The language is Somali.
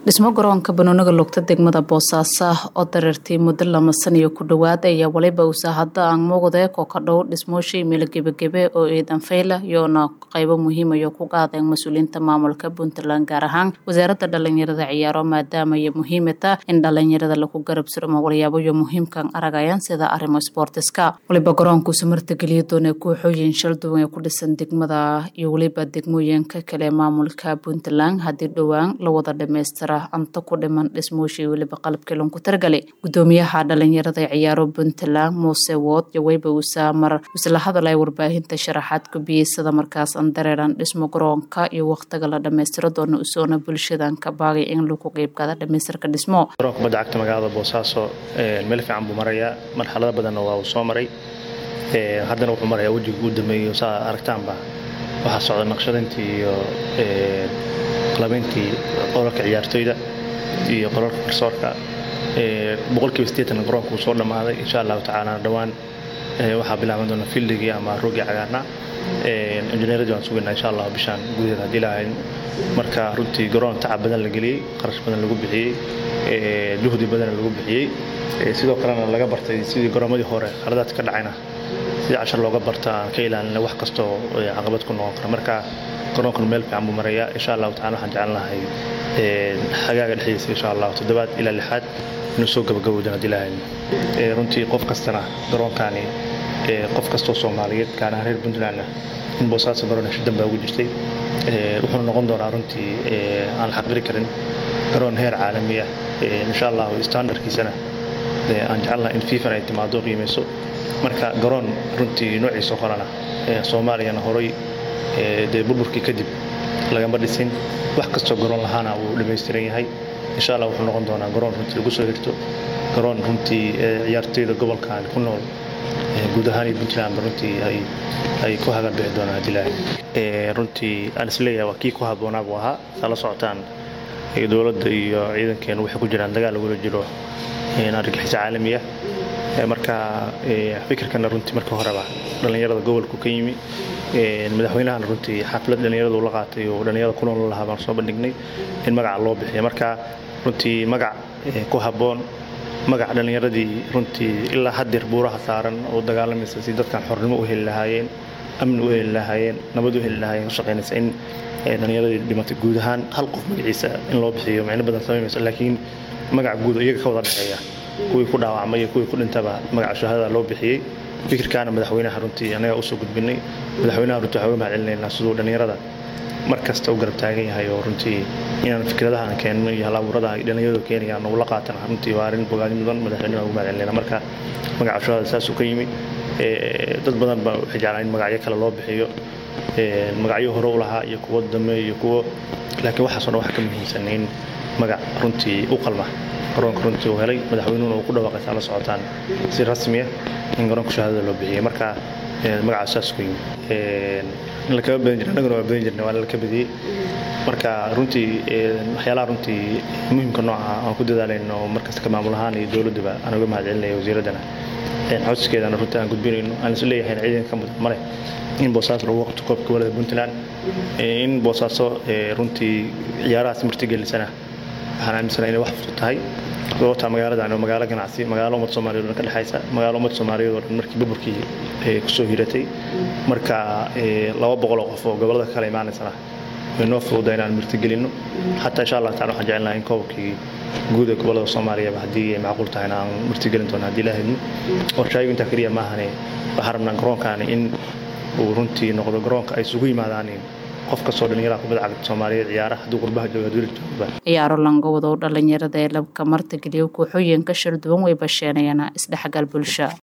dhismo garoonka banooniga lugta degmada boosaaso oo dareertay muddo lama saniyo ku dhowaad ayaa waliba usa hadda aan muuqde koo ka dhow dhismooshay meelo gebagebe oo ciidan fayla iyoona qaybo muhiimayo ku qaadeen mas-uuliyiinta maamulka puntland gaar ahaan wasaaradda dhalinyarada ciyaaro maadaama ay muhiimata in dhalinyarada lagu garab surmo waliyaaboyo muhiimkan aragayaan sida arrimo sboortiska waliba garoonkuusu martigeliya doona kooxooyin shal duwan ee ku dhisan degmada iyo weliba degmooyinka kale maamulka puntland haddii dhowaan la wada dhamaystira anto ku dhiman dhismooshii weliba qalabkii lanku targalay gudoomiyaha dhalinyarada ciyaaro puntland muuse wood yoweyba usaa mar isla hadalay warbaahinta sharaxaad kubiyey sida markaas an dareeran dhismo garoonka iyo waqtiga la dhamaystiro doona usoona bulshadan ka baagay in lagu qeybgada dhamaystirka dhismo garoonka kubadda cagta magaalada boosaaso meel fiican buu marayaa marxalado badanna waa uu soo maray haddana wuxuu marayaa wejiga uu dameeyo saa aragtaanba waxaa socda naqshadayntii iyo qalabayntii qolalka ciyaartoyda iyo qolalka garsoorka boqolkiiba sideetan garoonka uu soo dhammaaday insha allahu tacaala dhowaan waxaa bilaaban doona fildigii ama roogii cagaarna injineeradii waan sugaynaa insha allah bishaan gudaheeda haddii lahayn marka runtii garoon tacab badan la geliyey qarash badan lagu bixiyey juhdi badan lagu bixiyey sidoo kalena laga bartay sidii garoomadii hore khaladaadka ka dhacayna sidii cashar looga barta aan ka ilaalina wax kastoo caqabad ku noqon kara marka garoonkan meel fiican buu marayaa insha allahu tacala waxaan jeclan lahay xagaaga dhexdiisa insha allahu toddobaad ilaa lixaad inuu soo gabagabowdan haddii lahayn runtii qof kastana garoonkani qof kastoo soomaaliyeed gaar ahaan reer puntlandna in boosaaso garoon hesho dambaa ugu jirtay wuxuuna noqon doonaa runtii aan xaqiri karin garoon heer caalamiya insha allahu standardkiisana aan jecelnaha in fiifan ay timaado qiimayso marka garoon runtii noociisa horena soomaaliyana horay dee burburkii kadib lagama dhisin wax kastoo garoon lahaana wuu dhammaystiran yahay insha allah wuxuu noqon doonaa garoon runtii lagu soo hirto garoon runtii ciyaartoyda gobolkan ku nool guud ahaan iyo puntlandba runtii ay ku hagaan bixi doonaan haddii lahay runtii aan isleeyahay waa kii ku habboonaa buu ahaa saa la socotaan dowladda iyo ciidankeenu waxay ku jiraan dagaal lagula jiro argagixiso caalamiya marka fikirkana runtii marka horeba dhallinyarada gobolku ka yimi madaxweynahana runtii xaflad dhallinyarada ula qaatay oo dhallinyarada ku nool lahaa baan soo bandhignay in magaca loo bixiya marka runtii magac ku habboon magac dhallinyaradii runtii ilaa haddeer buuraha saaran oo dagaalamaysa si dadkan xornimo u heli lahaayeen amni u heli lahaayeen nabad u heli lahaayeen ka shaqaynaysa in dhallinyaradii dhimatay guud ahaan hal qof magaciisa in loo bixiyo micno badan samaynaysa laakiin magac guud iyaga ka wada dhexeeya kuwii ku dhaawacmay iyo kuwii ku dhintaba magaca shahaadada loo bixiyey fikirkaana madaxweynaha runtii anaga usoo gudbinay madaxweynaha runtii waxaan uga mahad celinaynaa siduu dhallinyarada mar kasta u garab taagan yahay oo runtii inaan fikradahan keenno iyo halabuurada ay dhallinyaradu keenayaan ula qaatana runtii waa arrin bogaadi mudan madaxweynaha uga mahad celinayna marka magaca shahaada saasuu ka yimi dad badan ba waxay jeclaan in magacyo kale loo bixiyo magacyo hore u lahaa iyo kuwo dambe iyo kuwo laakiin waxaasoo dhan waxa ka muhiimsan in magac runtii u qalma garoonka runtii uu helay madaxweynuhuna uu ku dhawaaqaysaa la socotaan si rasmiya in garoonka shahaadada loo bixiyey marka magacaas saas ku yimi in lakama badan jira annaguna waa badan jirna waa laka badiyey marka runtii waxyaalaha runtii muhimka nooca aan ku dadaalayno markasta ka maamul ahaan iyo dowladduba aan uga mahad celinaya wasiiraddana codsigeedana runtii aan gudbinayno aan is leeyahayna ciidanka mudan male in boosaaso lagu waqto koobka gobolada puntland in boosaaso runtii ciyaarahaas martigelisana waxaan aaminsana inay wax fudud tahay sababtaa magaaladan oo magaalo ganacsi magaalo ummad soomaaliyeed oo dhan ka dhexaysa magaalo ummad soomaaliyeed oo dhan markii burburkii kusoo hiratay marka laba boqol oo qof oo gobolada kale imaanaysana way noo fududa inaan martigelinno xataa insha allah tacala waxaan jecelnaha in koobkii guud ee gobolada soomaaliyaba haddii ay macquul tahayna aan martigelin doono haddii la helno qorshaayigu intaa keliya maahane waxaan rabnaa garoonkaani in uu runtii noqdo garoonka ay isugu yimaadaan qof kastoo dhallinyaraha kubadda cagta soomaaliyeed ciyaara hadduu qurbaha jooga hadduu joogba ciyaaro langowdow dhalinyarada ee labka martigeliyo kooxooyinka shir duwan way basheenayaan isdhexgal bulsha